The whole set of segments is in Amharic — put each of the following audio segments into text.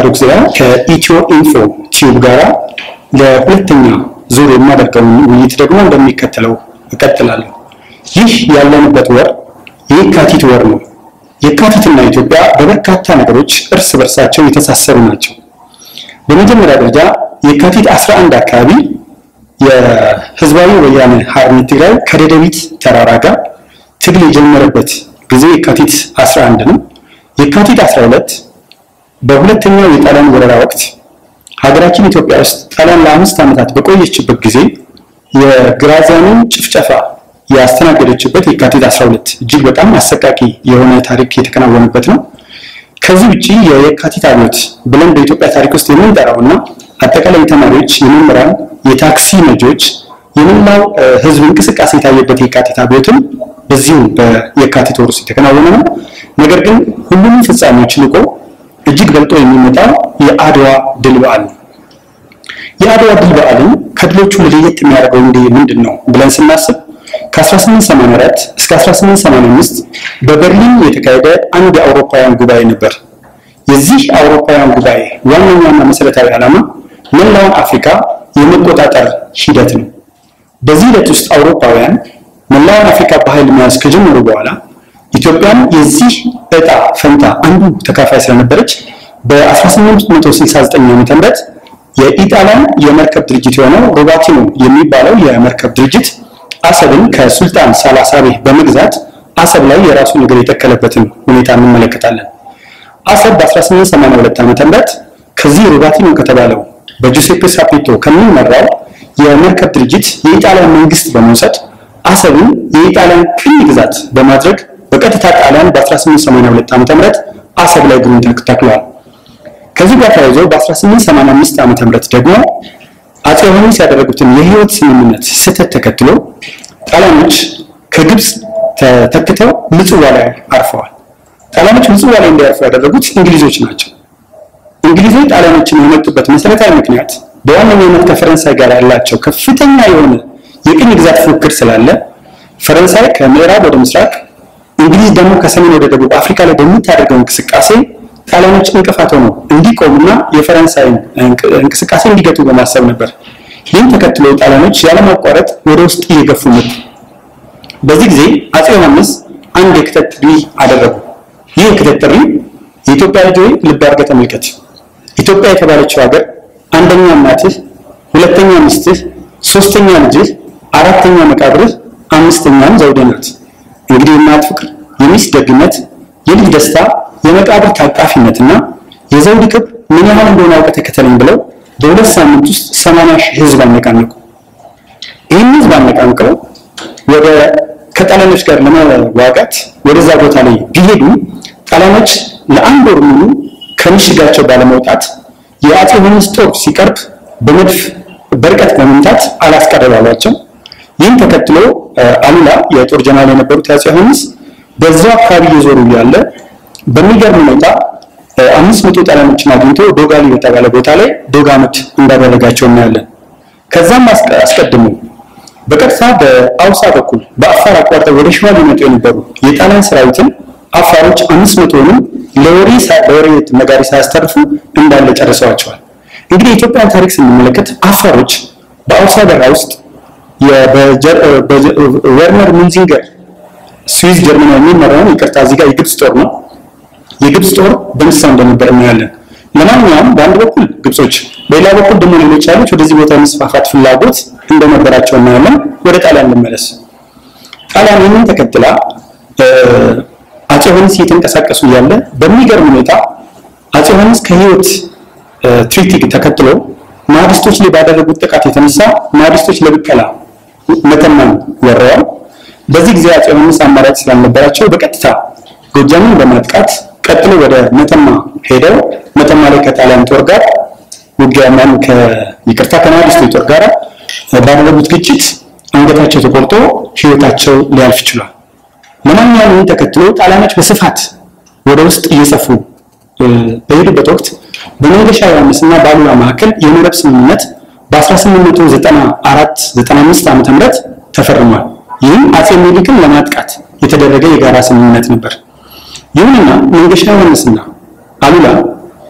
ጊዜ ከኢትዮ ኢንፎ ቲዩብ ጋራ ለሁለተኛ ዙር የማደርገውን ውይይት ደግሞ እንደሚከተለው እቀጥላለሁ። ይህ ያለንበት ወር የካቲት ወር ነው። የካቲትና ኢትዮጵያ በበርካታ ነገሮች እርስ በርሳቸው የተሳሰሩ ናቸው። በመጀመሪያ ደረጃ የካቲት 11 አካባቢ የህዝባዊ ወያነ ሓርነት ትግራይ ከደደቢት ተራራ ጋር ትግል የጀመረበት ጊዜ የካቲት 11 ነው። የካቲት 12 በሁለተኛው የጣሊያን ወረራ ወቅት ሀገራችን ኢትዮጵያ ውስጥ ጣሊያን ለአምስት ዓመታት በቆየችበት ጊዜ የግራዚያንን ጭፍጨፋ ያስተናገደችበት የካቲት 12 እጅግ በጣም አሰቃቂ የሆነ ታሪክ የተከናወነበት ነው። ከዚህ ውጭ የየካቲት አብዮት ብለን በኢትዮጵያ ታሪክ ውስጥ የምንጠራው እና አጠቃላይ የተማሪዎች፣ የመምህራን፣ የታክሲ ነጂዎች፣ የመላው ህዝብ እንቅስቃሴ የታየበት የካቲት አብዮትም በዚሁ በየካቲት ወር ውስጥ የተከናወነ ነው። ነገር ግን ሁሉንም ፍጻሜዎች ልቆ እጅግ በልጦ የሚመጣው የአድዋ ድል በዓል ነው። የአድዋ ድል በዓልን ከድሎቹ ለየት የሚያደርገው እንዲህ ምንድን ነው ብለን ስናስብ ከ1884 እስከ 1885 በበርሊን የተካሄደ አንድ የአውሮፓውያን ጉባኤ ነበር። የዚህ አውሮፓውያን ጉባኤ ዋነኛና መሰረታዊ ዓላማ መላውን አፍሪካ የመቆጣጠር ሂደት ነው። በዚህ ሂደት ውስጥ አውሮፓውያን መላውን አፍሪካ በኃይል መያዝ ከጀመሩ በኋላ ኢትዮጵያም የዚህ እጣ ፈንታ አንዱ ተካፋይ ስለነበረች በ1869 ዓ.ም የኢጣሊያን የመርከብ ድርጅት የሆነው ሮባቲኖ የሚባለው የመርከብ ድርጅት አሰብን ከሱልጣን ሳላሳቤህ በመግዛት አሰብ ላይ የራሱን እግር የተከለበትን ሁኔታ እንመለከታለን። አሰብ በ1882 ዓ.ም ከዚህ ሮባቲኖ ከተባለው በጁሴፔ ሳፒቶ ከሚመራው የመርከብ ድርጅት የኢጣሊያን መንግስት በመውሰድ አሰብን የኢጣሊያን ቅኝ ግዛት በማድረግ በቀጥታ ጣሊያን በ1882 ዓ.ም አሰብ ላይ እግሩን ተክሏል። ከዚህ ጋር ተያይዞ በ1885 ዓ.ም ደግሞ አፄ ዮሐንስ ያደረጉትን የህይወት ስምምነት ስህተት ተከትሎ ጣሊያኖች ከግብፅ ተተክተው ምጽዋ ላይ አርፈዋል። ጣሊያኖች ምጽዋ ላይ እንዲያርፉ ያደረጉት እንግሊዞች ናቸው። እንግሊዞች ጣሊያኖችን የመጡበት መሰረታዊ ምክንያት በዋነኛነት ከፈረንሳይ ጋር ያላቸው ከፍተኛ የሆነ የቅኝ ግዛት ፉክክር ስላለ ፈረንሳይ ከምዕራብ ወደ ምስራቅ፣ እንግሊዝ ደግሞ ከሰሜን ወደ ደቡብ አፍሪካ ላይ በምታደርገው እንቅስቃሴ ጣሊያኖች እንቅፋት ሆነው እንዲቆሙና የፈረንሳይን እንቅስቃሴ እንዲገቱ በማሰብ ነበር። ይህን ተከትሎ ጣሊያኖች ያለማቋረጥ ወደ ውስጥ እየገፉ መጡ። በዚህ ጊዜ አፄ ዮሐንስ አንድ የክተት ጥሪ አደረጉ። ይህ የክተት ጥሪ የኢትዮጵያ ልጅ ሆይ ልብ አድርገህ ተመልከት። ኢትዮጵያ የተባለችው ሀገር አንደኛ እናትህ፣ ሁለተኛ ሚስትህ፣ ሶስተኛ ልጅህ፣ አራተኛ መቃብርህ፣ አምስተኛም ዘውድህ ናት። እንግዲህ የእናት ፍቅር፣ የሚስት ደግነት፣ የልጅ ደስታ የመቃብር ታቃፊነትና የዘውድ ክብር ምን ያህል እንደሆነ አውቀህ ተከተለኝ ብለው በሁለት ሳምንት ውስጥ ሰማንያ ሺህ ህዝብ አነቃነቁ። ይህን ህዝብ አነቃንቀው ወደ ከጣሊያኖች ጋር ለመዋጋት ወደዛ ቦታ ላይ ቢሄዱ ጣሊያኖች ለአንድ ወር ሙሉ ከምሽጋቸው ባለመውጣት የአፄ ዮሐንስ ጦር ሲቀርብ በመድፍ በርቀት በመምታት አላስቀረባሏቸው። ይህን ተከትሎ አሉላ የጦር ጀነራል የነበሩት የአፄ ዮሐንስ በዛው አካባቢ እየዞሩ እያለ በሚገርም ሁኔታ አምስት መቶ ጣሊያኖችን አግኝቶ ዶጋሊ በተባለ ቦታ ላይ ዶጋመት እንዳደረጋቸው እናያለን። ከዛም አስቀድሞ በቀጥታ በአውሳ በኩል በአፋር አቋርጠው ወደ ሸዋ ሊመጡ የነበሩ የጣሊያን ሰራዊትን አፋሮች አምስት መቶውንም ለወሬ ለወሬ ነጋሪ ሳያስተርፉ እንዳለ ጨርሰዋቸዋል። እንግዲህ የኢትዮጵያን ታሪክ ስንመለከት አፋሮች በአውሳ በረሃ ውስጥ ወርነር ሙንዚንገር ስዊዝ ጀርመን የሚመራውን ይቅርታ፣ እዚህ ጋር የግብፅ ጦር ነው። የግብፅ ጦር በንስሳ እንደነበር እናያለን። ለማንኛውም በአንድ በኩል ግብጾች፣ በሌላ በኩል ደግሞ ሌሎች ኃይሎች ወደዚህ ቦታ የመስፋፋት ፍላጎት እንደነበራቸው እናያለን። ወደ ጣሊያን ልመለስ። ጣሊያን ይህንን ተከትላ አፄ ዮሐንስ እየተንቀሳቀሱ እያለ በሚገርም ሁኔታ አፄ ዮሐንስ ከህይወት ትሪቲ ተከትሎ ማህዲስቶች ላይ ባደረጉት ጥቃት የተነሳ ማህዲስቶች ለብቀላ መተማን ወረዋል። በዚህ ጊዜ አፄ ዮሐንስ አማራጭ ስላልነበራቸው በቀጥታ ጎጃምን በማጥቃት ቀጥሎ ወደ መተማ ሄደው መተማ ላይ ከጣሊያን ጦር ጋር ውጊያ ማን ይቅርታ ከማህዲስቶች ጦር ጋር ባደረጉት ግጭት አንገታቸው ተቆርጦ ህይወታቸው ሊያልፍ ችሏል። ለማንኛውም ይህን ተከትሎ ጣሊያኖች በስፋት ወደ ውስጥ እየሰፉ በሄዱበት ወቅት በመንገሻ ዮሐንስ እና በአሉላ መካከል የመረብ ስምምነት በ1894 95 ዓመተ ምህረት ተፈርሟል። ይህም አፄ ምኒልክን ለማጥቃት የተደረገ የጋራ ስምምነት ነበር። ይሁንና መንገሻ ዮሐንስና አሉላ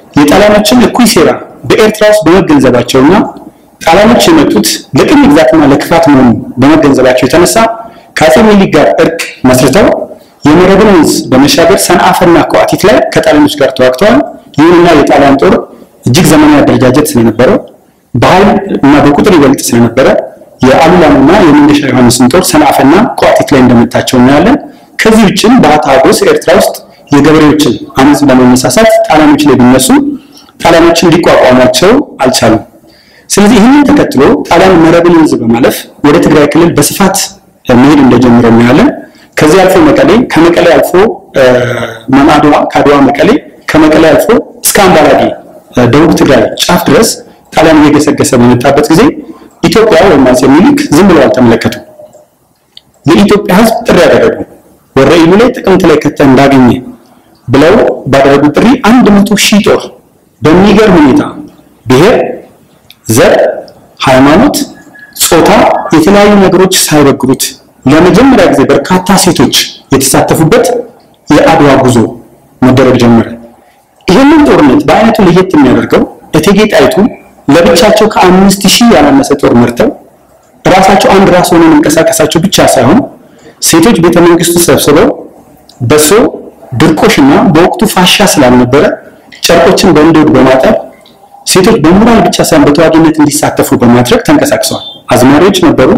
የጣሊያኖችን እኩይ ሴራ በኤርትራ ውስጥ በመገንዘባቸውና ጣሊያኖች የመጡት ለቅኝ ግዛትና ለክፋት መሆኑን በመገንዘባቸው የተነሳ ከአፄ ምኒልክ ጋር እርቅ መስርተው የመረብን ወንዝ በመሻገር ሰንአፈና ከዋቲት ላይ ከጣሊያኖች ጋር ተዋግተዋል። ይሁንና የጣሊያን ጦር እጅግ ዘመናዊ አደረጃጀት ስለነበረው በኃይል እና በቁጥር ይበልጥ ስለነበረ የአሉላንና የመንገሻ ዮሐንስን ጦር ሰንአፈና ከዋቲት ላይ እንደመታቸው እናያለን። ከዚህ ውጭም በአታጎስ ኤርትራ ውስጥ የገበሬዎችን አመፅ ለመነሳሳት ጣሊያኖች ላይ ቢነሱ ጣሊያኖችን ሊቋቋሟቸው አልቻሉም። ስለዚህ ይህንን ተከትሎ ጣሊያን መረብን ወንዝ በማለፍ ወደ ትግራይ ክልል በስፋት መሄድ እንደጀመረ እናያለን። ከዚህ አልፎ መቀሌ፣ ከመቀሌ አልፎ አድዋ፣ ከአድዋ መቀሌ፣ ከመቀሌ አልፎ እስከ አምባላጌ ደቡብ ትግራይ ጫፍ ድረስ ጣሊያን እየገሰገሰ በመጣበት ጊዜ ኢትዮጵያ ወይም አፄ ምኒልክ ዝም ብለው አልተመለከቱ። የኢትዮጵያ ሕዝብ ጥሪ ያደረጉ ወረኢሉ ላይ ጥቅምት ላይ ከተህ እንዳገኘ ብለው ባደረጉት ጥሪ አንድ መቶ ሺህ ጦር በሚገርም ሁኔታ ብሔር፣ ዘር፣ ሃይማኖት፣ ጾታ የተለያዩ ነገሮች ሳይበግሩት ለመጀመሪያ ጊዜ በርካታ ሴቶች የተሳተፉበት የአድዋ ጉዞ መደረግ ጀመረ። ይህንን ጦርነት በአይነቱ ለየት የሚያደርገው እቴጌ ጣይቱ ለብቻቸው ከአምስት ሺህ ያላነሰ ጦር መርተው ራሳቸው አንድ ራስ ሆነው መንቀሳቀሳቸው ብቻ ሳይሆን ሴቶች ቤተ መንግስቱ ሰብስበው በሶ ድርቆሽና በወቅቱ ፋሻ ስላልነበረ ጨርቆችን በእንዶድ በማጠብ ሴቶች በሞራል ብቻ ሳይሆን በተዋጊነት እንዲሳተፉ በማድረግ ተንቀሳቅሰዋል። አዝማሪዎች ነበሩ፣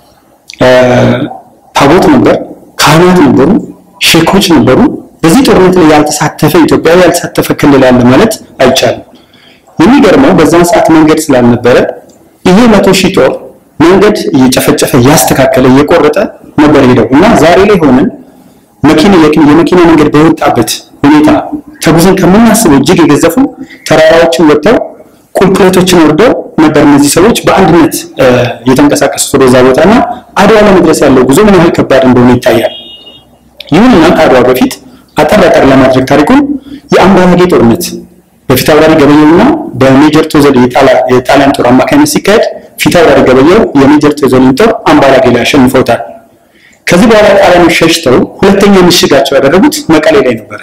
ታቦት ነበር፣ ካህናት ነበሩ፣ ሼኮች ነበሩ። በዚህ ጦርነት ላይ ያልተሳተፈ ኢትዮጵያዊ ያልተሳተፈ ክልል አለ ማለት አይቻልም። የሚገርመው በዛን ሰዓት መንገድ ስላልነበረ ይሄ መቶ ሺህ ጦር መንገድ እየጨፈጨፈ እያስተካከለ እየቆረጠ ነበር ሄደው እና ዛሬ ላይ ሆነን መኪና የመኪና መንገድ በወጣበት ሁኔታ ተጉዘን ከምናስበው እጅግ የገዘፉ ተራራዎችን ወጥተው ቁልቁለቶችን ወርደው ነበር እነዚህ ሰዎች በአንድነት የተንቀሳቀሱት ወደዛ ቦታ እና አድዋ ለመድረስ ያለው ጉዞ ምን ያህል ከባድ እንደሆነ ይታያል። ይሁንና ከአድዋ በፊት አጠር አጠር ለማድረግ ታሪኩን የአምባላጌ ጦርነት በፊት አውራሪ ገበየውና በሜጀር ቶዘል የጣሊያን ጦር አማካኝነት ሲካሄድ ፊት አውራሪ ገበየው የሜጀር ቶዘልን ጦር አምባላጌ ላይ አሸንፈውታል። ከዚህ በኋላ ጣሊያኖች ሸሽተው ሁለተኛ ምሽጋቸው ያደረጉት መቀሌ ላይ ነበረ።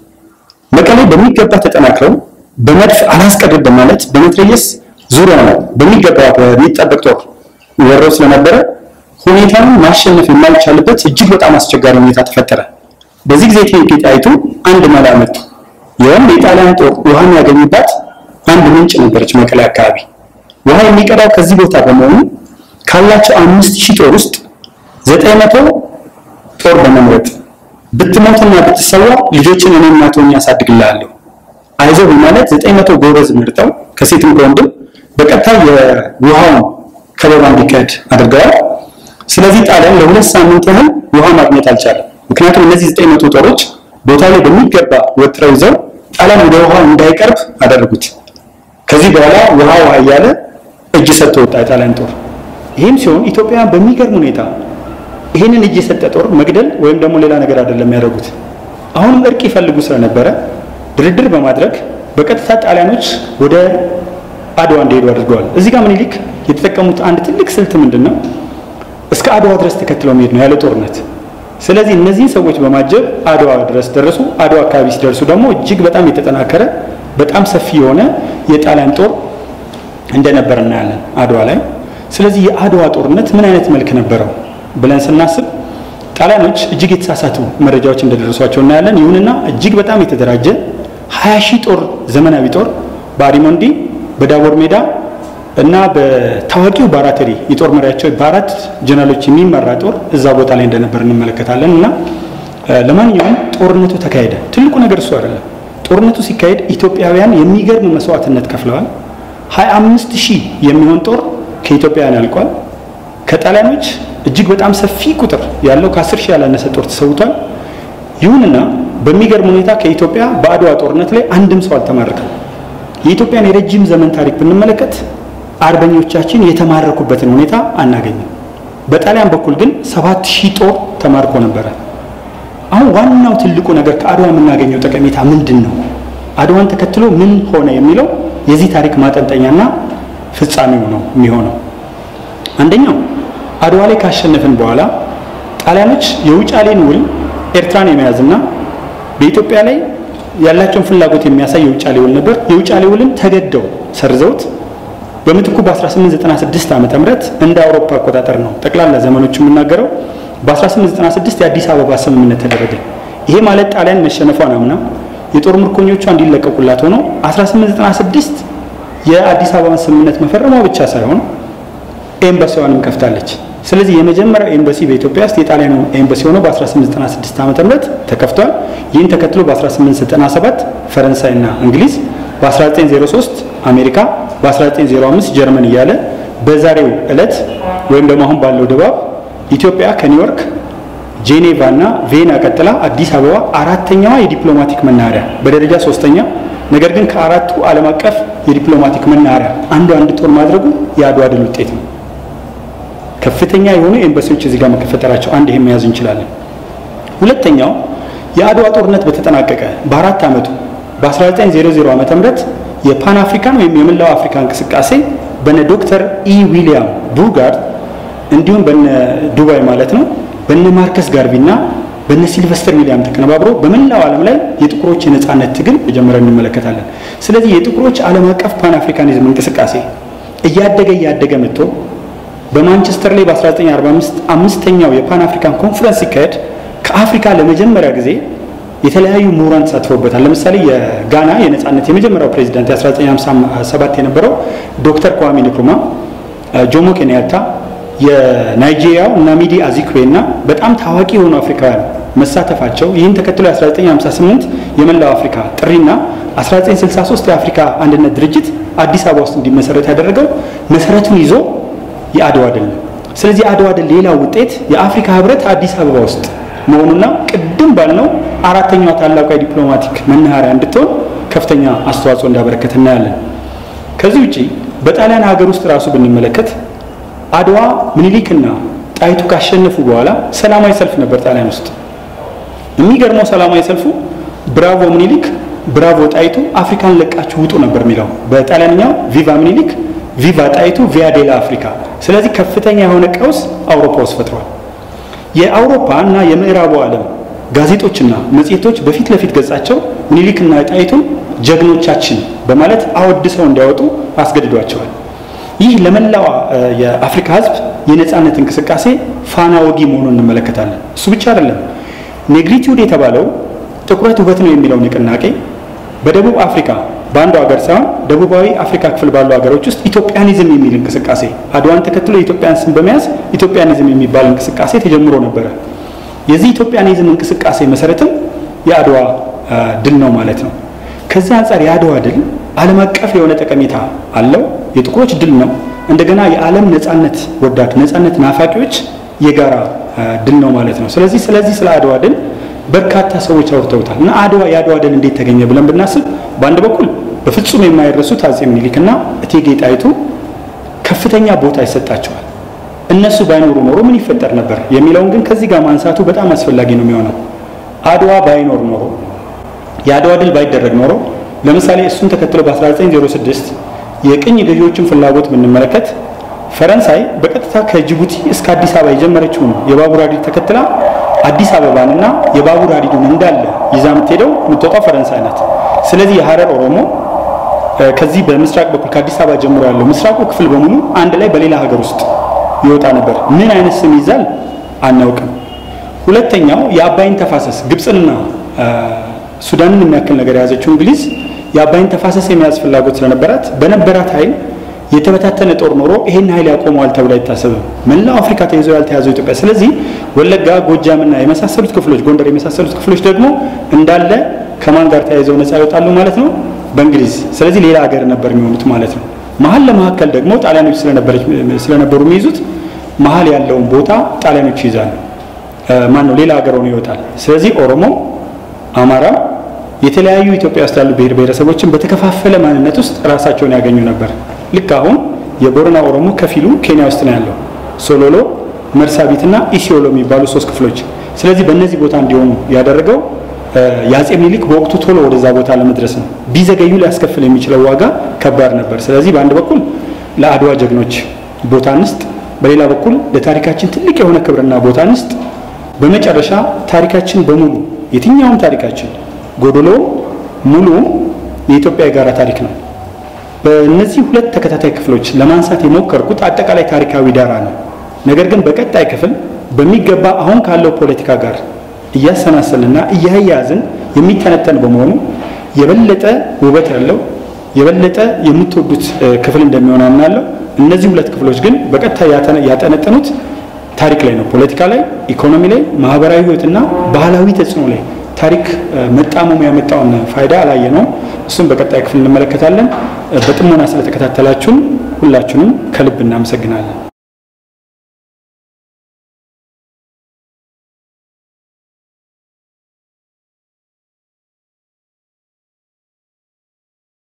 መቀሌ በሚገባ ተጠናክረው በመድፍ አላስቀርብ በማለት በመትረየስ ዙሪያ ነው በሚገባ በሚጠበቅ ጦር ወረው ስለነበረ ሁኔታውን ማሸነፍ የማይቻልበት እጅግ በጣም አስቸጋሪ ሁኔታ ተፈጠረ። በዚህ ጊዜ እቴጌ ጣይቱ አንድ መላ መጡ። ይኸውም የጣሊያን ጦር ውሃ የሚያገኝባት አንድ ምንጭ ነበረች መቀሌ አካባቢ። ውሃ የሚቀዳው ከዚህ ቦታ በመሆኑ ካላቸው አምስት ሺህ ጦር ውስጥ ዘጠኝ መቶ ጦር በመምረጥ ብትሞትና ብትሰዋ ልጆችን እኔ እናት ሆኜ አሳድግልሃለሁ አይዞህ በማለት ዘጠኝ መቶ ጎበዝ መርጠው ከሴትም ከወንድም በቀጥታ የውሃውን ከበባ እንዲካሄድ አድርገዋል። ስለዚህ ጣሊያን ለሁለት ሳምንት ያህል ውሃ ማግኘት አልቻለም። ምክንያቱም እነዚህ ዘጠኝ መቶ ጦሮች ቦታ ላይ በሚገባ ወጥረው ይዘው ጣሊያን ወደ ውሃ እንዳይቀርብ አደረጉት። ከዚህ በኋላ ውሃ ውሃ እያለ እጅ ሰጥቶ ወጣ የጣሊያን ጦር። ይህም ሲሆን ኢትዮጵያውያን በሚገርም ሁኔታ ይህንን እጅ የሰጠ ጦር መግደል ወይም ደግሞ ሌላ ነገር አይደለም ያደረጉት። አሁንም እርቅ ይፈልጉ ስለነበረ ድርድር በማድረግ በቀጥታ ጣሊያኖች ወደ አድዋ እንዲሄዱ አድርገዋል። እዚህ ጋር ምኒልክ የተጠቀሙት አንድ ትልቅ ስልት ምንድን ነው? እስከ አድዋ ድረስ ተከትለው መሄድ ነው ያለ ጦርነት። ስለዚህ እነዚህን ሰዎች በማጀብ አድዋ ድረስ ደረሱ። አድዋ አካባቢ ሲደርሱ ደግሞ እጅግ በጣም የተጠናከረ በጣም ሰፊ የሆነ የጣሊያን ጦር እንደነበር እናያለን አድዋ ላይ። ስለዚህ የአድዋ ጦርነት ምን አይነት መልክ ነበረው ብለን ስናስብ ጣሊያኖች እጅግ የተሳሳቱ መረጃዎች እንደደረሷቸው እናያለን። ይሁንና እጅግ በጣም የተደራጀ ሀያ ሺህ ጦር ዘመናዊ ጦር በአሪሞንዲ በዳቦር ሜዳ እና በታዋቂው ባራተሪ የጦር መሪያቸው በአራት ጀነራሎች የሚመራ ጦር እዛ ቦታ ላይ እንደነበር እንመለከታለን። እና ለማንኛውም ጦርነቱ ተካሄደ። ትልቁ ነገር እሱ አይደለም። ጦርነቱ ሲካሄድ ኢትዮጵያውያን የሚገርም መስዋዕትነት ከፍለዋል። ሀያ አምስት ሺህ የሚሆን ጦር ከኢትዮጵያውያን ያልቋል። ከጣሊያኖች እጅግ በጣም ሰፊ ቁጥር ያለው ከአስር ሺህ ያላነሰ ጦር ተሰውቷል። ይሁንና በሚገርም ሁኔታ ከኢትዮጵያ በአድዋ ጦርነት ላይ አንድም ሰው አልተማረከም። የኢትዮጵያን የረጅም ዘመን ታሪክ ብንመለከት አርበኞቻችን የተማረኩበትን ሁኔታ አናገኝም። በጣሊያን በኩል ግን ሰባት ሺህ ጦር ተማርኮ ነበረ። አሁን ዋናው ትልቁ ነገር ከአድዋ የምናገኘው ጠቀሜታ ምንድን ነው? አድዋን ተከትሎ ምን ሆነ የሚለው የዚህ ታሪክ ማጠንጠኛና ፍጻሜው ነው የሚሆነው። አንደኛው አድዋ ላይ ካሸነፍን በኋላ ጣሊያኖች የውጫሌን ውል ኤርትራን የመያዝና በኢትዮጵያ ላይ ያላቸውን ፍላጎት የሚያሳይ የውጫሌ ውል ነበር። የውጫሌ ውልን ተገደው ሰርዘውት በምትኩ በ1896 ዓ ም እንደ አውሮፓ አቆጣጠር ነው ጠቅላላ ዘመኖች የምናገረው በ1896 የአዲስ አበባ ስምምነት ተደረገ። ይሄ ማለት ጣሊያን መሸነፏን አምና የጦር ምርኮኞቿ እንዲለቀቁላት ሆኖ 1896 የአዲስ አበባን ስምምነት መፈረሟ ብቻ ሳይሆን ኤምባሲዋንም ከፍታለች። ስለዚህ የመጀመሪያው ኤምባሲ በኢትዮጵያ ውስጥ የጣሊያኑ ኤምባሲ ሆኖ በ1896 ዓ ም ተከፍቷል። ይህን ተከትሎ በ1897 ፈረንሳይና እንግሊዝ፣ በ1903 አሜሪካ፣ በ1905 ጀርመን እያለ በዛሬው ዕለት ወይም ደግሞ አሁን ባለው ድባብ ኢትዮጵያ ከኒውዮርክ ጄኔቫ እና ቬና ቀጥላ አዲስ አበባ አራተኛዋ የዲፕሎማቲክ መናኸሪያ በደረጃ ሶስተኛ ነገር ግን ከአራቱ ዓለም አቀፍ የዲፕሎማቲክ መናኸሪያ አንዱ አንድ ጦር ማድረጉ የአድዋ ድል ውጤት ነው። ከፍተኛ የሆኑ ኤምባሲዎች እዚህ ጋር መከፈጠራቸው አንድ ይሄ መያዝ እንችላለን። ሁለተኛው የአድዋ ጦርነት በተጠናቀቀ በአራት ዓመቱ በ1900 ዓ ም የፓን አፍሪካን ወይም የመላው አፍሪካ እንቅስቃሴ በነ ዶክተር ኢ ዊሊያም ቡርጋርድ እንዲሁም በነ ዱባይ ማለት ነው በነ ማርከስ ጋርቪ እና በነ ሲልቨስተር ዊሊያም ተቀነባብሮ በመላው ዓለም ላይ የጥቁሮች የነጻነት ትግል መጀመሪያ እንመለከታለን። ስለዚህ የጥቁሮች ዓለም አቀፍ ፓን አፍሪካኒዝም እንቅስቃሴ እያደገ እያደገ መጥቶ በማንቸስተር ላይ በ1945 አምስተኛው የፓን አፍሪካን ኮንፈረንስ ሲካሄድ ከአፍሪካ ለመጀመሪያ ጊዜ የተለያዩ ምሁራን ተሳትፎበታል። ለምሳሌ የጋና የነጻነት የመጀመሪያው ፕሬዚዳንት የ1957 የነበረው ዶክተር kwame nkrumah፣ ጆሞ ኬንያታ የናይጄሪያው ናሚዲ አዚክዌ እና በጣም ታዋቂ የሆኑ አፍሪካውያን መሳተፋቸው ይህን ተከትሎ የ1958 የመላው አፍሪካ ጥሪና 1963 የአፍሪካ አንድነት ድርጅት አዲስ አበባ ውስጥ እንዲመሰረት ያደረገው መሰረቱን ይዞ የአድዋ ድል ነው። ስለዚህ የአድዋ ድል ሌላው ውጤት የአፍሪካ ህብረት አዲስ አበባ ውስጥ መሆኑና ቅድም ባልነው አራተኛዋ ታላቋ የዲፕሎማቲክ መናኸሪያ እንድትሆን ከፍተኛ አስተዋጽኦ እንዳበረከት እናያለን። ከዚህ ውጪ በጣሊያን ሀገር ውስጥ ራሱ ብንመለከት አድዋ ምኒልክና ጣይቱ ካሸነፉ በኋላ ሰላማዊ ሰልፍ ነበር ጣሊያን ውስጥ። የሚገርመው ሰላማዊ ሰልፉ ብራቮ ምኒልክ፣ ብራቮ ጣይቱ፣ አፍሪካን ለቃችሁ ውጡ ነበር የሚለው በጣሊያንኛው ቪቫ ምኒልክ፣ ቪቫ ጣይቱ፣ ቪያ ዴላ አፍሪካ። ስለዚህ ከፍተኛ የሆነ ቀውስ አውሮፓ ውስጥ ፈጥሯል። የአውሮፓ እና የምዕራቡ ዓለም ጋዜጦችና መጽሔቶች በፊት ለፊት ገጻቸው ምኒልክና ጣይቱን ጀግኖቻችን በማለት አወድሰው እንዲያወጡ አስገድዷቸዋል። ይህ ለመላው የአፍሪካ ሕዝብ የነጻነት እንቅስቃሴ ፋና ወጊ መሆኑን እንመለከታለን። እሱ ብቻ አይደለም። ኔግሪቲዩድ የተባለው ጥቁረት ውበት ነው የሚለው ንቅናቄ በደቡብ አፍሪካ በአንዱ ሀገር ሳይሆን ደቡባዊ አፍሪካ ክፍል ባሉ ሀገሮች ውስጥ ኢትዮጵያኒዝም የሚል እንቅስቃሴ አድዋን ተከትሎ የኢትዮጵያን ስም በመያዝ ኢትዮጵያኒዝም የሚባል እንቅስቃሴ ተጀምሮ ነበረ። የዚህ ኢትዮጵያኒዝም እንቅስቃሴ መሰረትም የአድዋ ድል ነው ማለት ነው። ከዚህ አንጻር የአድዋ ድል ዓለም አቀፍ የሆነ ጠቀሜታ አለው። የጥቁሮች ድል ነው። እንደገና የዓለም ነጻነት ወዳድ ነጻነት ናፋቂዎች የጋራ ድል ነው ማለት ነው። ስለዚህ ስለዚህ ስለ አድዋ ድል በርካታ ሰዎች አውርተውታል እና አድዋ የአድዋ ድል እንዴት ተገኘ ብለን ብናስብ በአንድ በኩል በፍጹም የማይረሱት አጼ ምኒልክና እቴጌ ጣይቱ ከፍተኛ ቦታ ይሰጣቸዋል። እነሱ ባይኖሩ ኖሮ ምን ይፈጠር ነበር የሚለውን ግን ከዚህ ጋር ማንሳቱ በጣም አስፈላጊ ነው የሚሆነው። አድዋ ባይኖር ኖሮ የአድዋ ድል ባይደረግ ኖሮ ለምሳሌ እሱን ተከትሎ በ1906 የቅኝ ገዢዎችን ፍላጎት ብንመለከት ፈረንሳይ በቀጥታ ከጅቡቲ እስከ አዲስ አበባ የጀመረችውን የባቡር ሀዲድ ተከትላ አዲስ አበባንና የባቡር ሀዲዱን እንዳለ ይዛ የምትሄደው የምትወጣው ፈረንሳይ ናት። ስለዚህ የሀረር ኦሮሞ ከዚህ በምስራቅ በኩል ከአዲስ አበባ ጀምሮ ያለው ምስራቁ ክፍል በሙሉ አንድ ላይ በሌላ ሀገር ውስጥ ይወጣ ነበር። ምን አይነት ስም ይዛል አናውቅም። ሁለተኛው የአባይን ተፋሰስ ግብፅንና ሱዳንን የሚያክል ነገር የያዘችው እንግሊዝ የአባይን ተፋሰስ የመያዝ ፍላጎት ስለነበራት በነበራት ኃይል የተበታተነ ጦር ኖሮ ይሄን ኃይል ያቆመዋል ተብሎ አይታሰብም። መላው አፍሪካ ተይዞ ያልተያዘው ኢትዮጵያ። ስለዚህ ወለጋ፣ ጎጃምና የመሳሰሉት ክፍሎች፣ ጎንደር የመሳሰሉት ክፍሎች ደግሞ እንዳለ ከማን ጋር ተያይዘው ነፃ ይወጣሉ ማለት ነው? በእንግሊዝ። ስለዚህ ሌላ ሀገር ነበር የሚሆኑት ማለት ነው። መሀል ለመካከል ደግሞ ጣሊያኖች ስለነበሩ የሚይዙት መሀል ያለውን ቦታ ጣሊያኖች ይይዛሉ። ማን ነው ሌላ ሀገር ሆኖ ይወጣል። ስለዚህ ኦሮሞ፣ አማራ የተለያዩ ኢትዮጵያ ውስጥ ያሉ ብሔር ብሔረሰቦችን በተከፋፈለ ማንነት ውስጥ ራሳቸውን ያገኙ ነበር። ልክ አሁን የቦረና ኦሮሞ ከፊሉ ኬንያ ውስጥ ነው ያለው፣ ሶሎሎ፣ መርሳቢትና ኢሲዮሎ የሚባሉ ሶስት ክፍሎች። ስለዚህ በእነዚህ ቦታ እንዲሆኑ ያደረገው የአጼ ምኒልክ በወቅቱ ቶሎ ወደዛ ቦታ ለመድረስ ነው። ቢዘገዩ ሊያስከፍል የሚችለው ዋጋ ከባድ ነበር። ስለዚህ በአንድ በኩል ለአድዋ ጀግኖች ቦታ እንስጥ፣ በሌላ በኩል ለታሪካችን ትልቅ የሆነ ክብርና ቦታ እንስጥ። በመጨረሻ ታሪካችን በሙሉ የትኛውም ታሪካችን ጎዶሎ ሙሉ የኢትዮጵያ የጋራ ታሪክ ነው። በእነዚህ ሁለት ተከታታይ ክፍሎች ለማንሳት የሞከርኩት አጠቃላይ ታሪካዊ ዳራ ነው። ነገር ግን በቀጣይ ክፍል በሚገባ አሁን ካለው ፖለቲካ ጋር እያሰናሰልና እያያዝን የሚተነተን በመሆኑ የበለጠ ውበት ያለው የበለጠ የምትወዱት ክፍል እንደሚሆን አምናለሁ። እነዚህ ሁለት ክፍሎች ግን በቀጥታ ያጠነጠኑት ታሪክ ላይ ነው። ፖለቲካ ላይ፣ ኢኮኖሚ ላይ፣ ማህበራዊ ህይወትና ባህላዊ ተጽዕኖ ላይ ታሪክ መጣመሙ ያመጣውን ፋይዳ አላየነውም። እሱም በቀጣይ ክፍል እንመለከታለን። በጥሞና ስለተከታተላችሁን ሁላችሁንም ከልብ እናመሰግናለን።